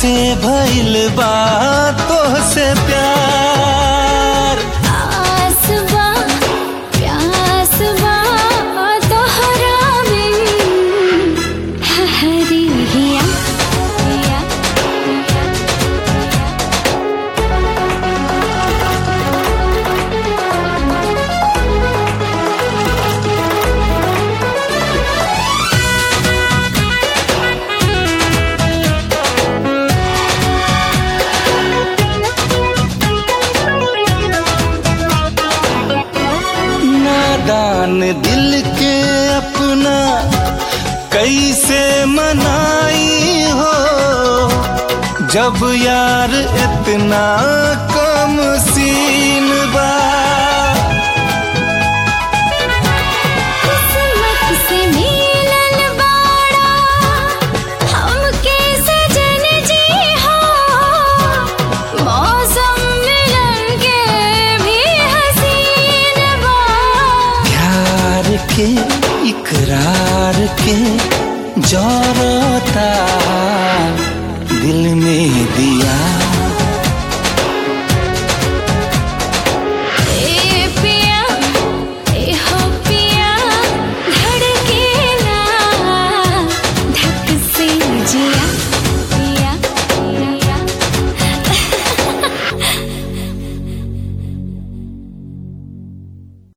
से भइल बा तोहसे प्यार आसवा प्यासवा तोहरा में हरी हिया हिया नादान दिल के अपना कैसे मनाई हो जब यार इतना कम सीन बा किस्मत से मिलल बाड़ा हमके सजन जी हो मौसम मिलन के भी हसीन बा प्यार के इकरार के जरता दिल में दिया